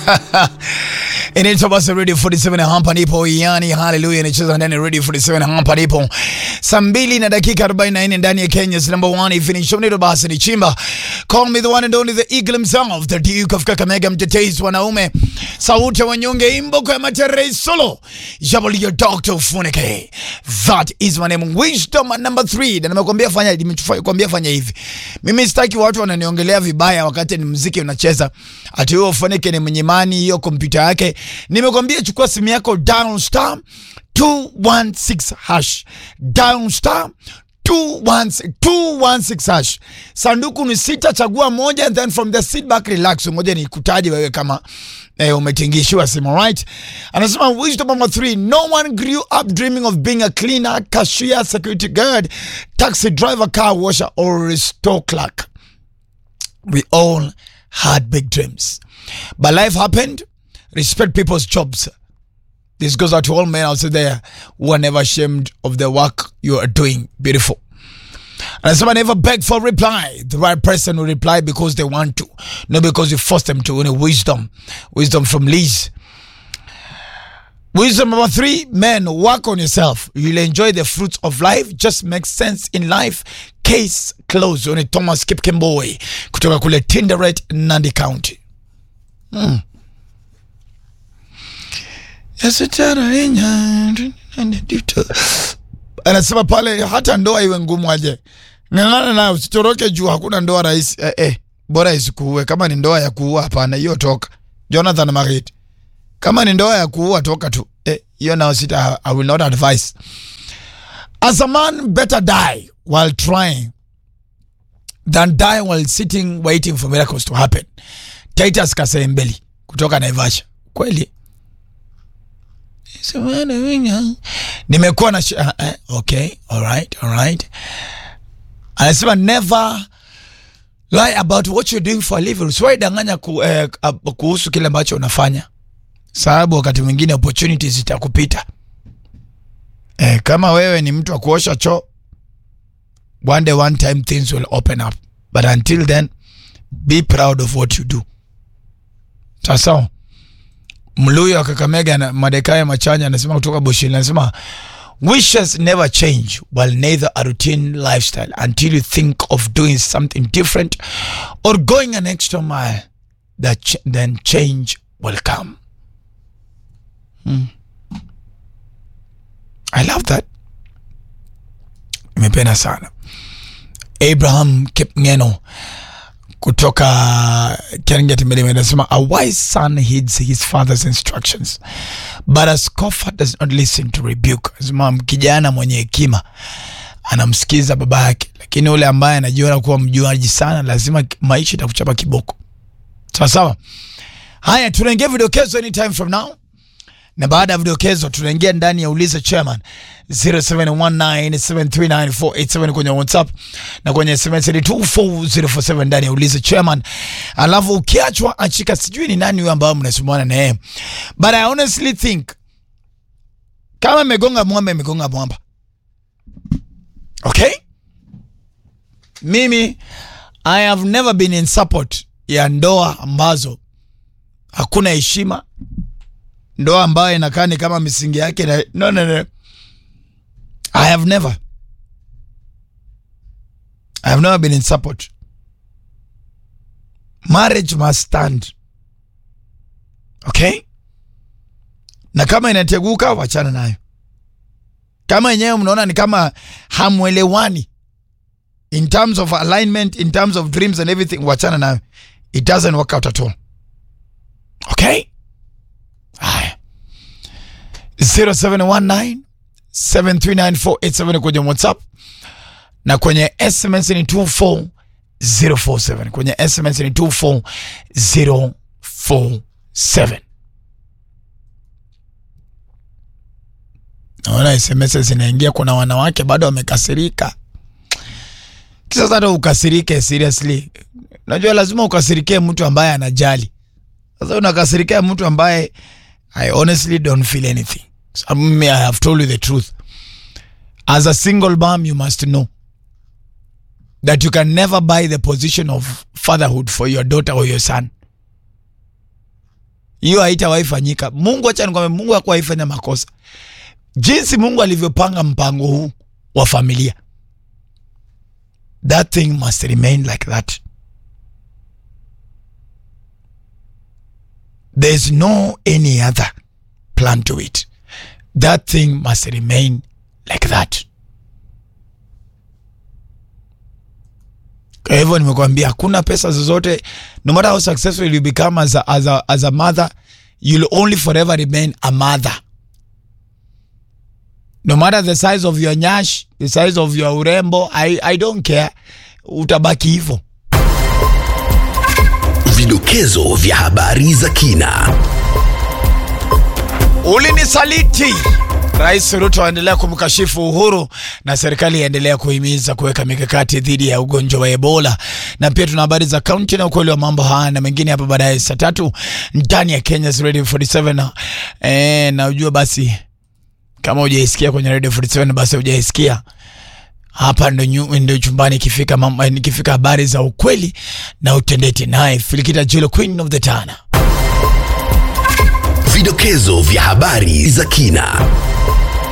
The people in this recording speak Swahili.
inaitwa basi Radio 47 hapa nipo, yani haleluya, inacheza ndani ya Radio 47 hapa nipo, saa mbili na dakika 44 ndani ya Kenya's number one finish ndio basi ni chimba, call me the one and only the eagle himself, the Duke of Kakamega, mtetezi wanaume, sauti ya wanyonge, imboko ya matere solo, jabali ya Dr. Funike, that is my name, wisdom number 3 na nimekwambia fanya, nimekwambia fanya hivi, mimi sitaki watu wananiongelea vibaya wakati ni muziki unacheza, ati huyo Funike ni mwenye imani hiyo kompyuta yake. Nimekwambia chukua simu yako down star 216 hash down star 216 216 hash. Sanduku ni sita, chagua moja and then from the sit back relax. Ngoja nikutaje wewe kama eh, umetingishiwa simu right. Anasema wisdom number 3 no one grew up dreaming of being a cleaner, cashier, security guard, taxi driver, car washer or store clerk. We all had big dreams. But life happened. Respect people's jobs. This goes out to all men out there who are never ashamed of the work you are doing. Beautiful. And someone never beg for reply. The right person will reply because they want to, not because you force them to. Only wisdom. Wisdom from Liz. Wisdom number three, men, work on yourself. You'll enjoy the fruits of life. Just makes sense in life. Case closed. Oni Thomas Kipkemboi kutoka kule Tinderet, Nandi County. Hmm. Anasema pale hata ndoa iwe ngumu aje, ng'ang'ana nayo, usitoroke juu hakuna ndoa rahisi. Eh, eh, bora isikuue. Kama ni ndoa ya kuua, hapana, hiyo toka. Jonathan Marit, kama ni ndoa ya kuua, toka tu. Eh, hiyo nao sita, I will not advise. As a man better die while trying than die while sitting waiting for miracles to happen. Titus Kasembeli kutoka Naivasha. Kweli nimekuwa na uh, uh, okay, all right, all right. Anasema never lie about what you're doing for a living. Usiwahi danganya ku, eh, kuhusu kile ambacho unafanya, sababu wakati mwingine opportunities zitakupita. Eh, kama wewe ni mtu wa kuosha choo, one day one time things will open up, but until then be proud of what you do. Sasa Mluyo wa Kakamega na Madekaya Machanya anasema kutoka Bushini, anasema wishes never change while neither a routine lifestyle until you think of doing something different or going an extra mile that ch then change will come. Hmm. I love that. Nimependa sana. Abraham Kipngeno kutoka Keringet Milima anasema a wise son heeds his father's instructions but a scoffer does not listen to rebuke. Anasema kijana mwenye hekima anamsikiza baba yake, lakini ule ambaye anajiona kuwa mjuaji sana lazima maisha itakuchapa kiboko. Sawa sawa. Haya, tunaingia vidokezo anytime from now na baada ya vidokezo tunaingia ndani ya uliza chairman 0719739487 kwenye WhatsApp na kwenye SMS ni 24047 ndani ya uliza chairman. Alafu ukiachwa achika, sijui ni nani huyo ambao mnasumbuana na yeye, but I honestly think kama imegonga mwamba imegonga mwamba. Okay, mimi I have never been in support ya ndoa ambazo hakuna heshima ndoa ambayo inakaa ni kama misingi yake na, no, no, no. I have never I have never been in support. Marriage must stand. Okay? Na kama inateguka wachana nayo. Kama yenyewe mnaona ni kama hamwelewani in terms of alignment, in terms of dreams and everything, wachana nayo. It doesn't work out at all. Okay? Haya, 0719 73948 kwenye WhatsApp na kwenye SMS ni 24047. Kwenye SMS ni 24047. Naona SMS zinaingia, kuna wanawake bado wamekasirika. Kisa hata ukasirike seriously, najua lazima ukasirikie mtu ambaye anajali. Sasa unakasirikia mtu ambaye I honestly don't feel anything. So, me, I have told you the truth. As a single mom, you must know that you can never buy the position of fatherhood for your daughter or your son. hiyo haitawahi fanyika. Mungu, acha nikwambie, Mungu hakuwahi fanya makosa. Jinsi Mungu alivyopanga mpango huu wa familia, that thing must remain like that. There's no any other plan to it. That thing must remain like that. Kwa hivyo nimekwambia hakuna pesa zozote, no matter how successful you become as a, as a, as a mother, you'll only forever remain a mother. No matter the size of your nyash, the size of your urembo, I, I don't care, utabaki hivyo. Vidokezo vya habari za kina. Ulinisaliti. Rais Ruto aendelea kumkashifu Uhuru na serikali yaendelea kuhimiza kuweka mikakati dhidi ya ugonjwa wa Ebola. Na pia tuna habari za kaunti na ukweli wa mambo haya na mengine hapa baadaye saa tatu ndani ya Kenya's Radio 47. Eh, na ujua basi kama hujaisikia kwenye Radio 47 basi hujaisikia hapa ndo, nyu, ndo chumbani ikifika mambo ikifika habari za ukweli na utendeti, naye Filikita Jilo Queen of the Tana. Vidokezo vya habari za kina.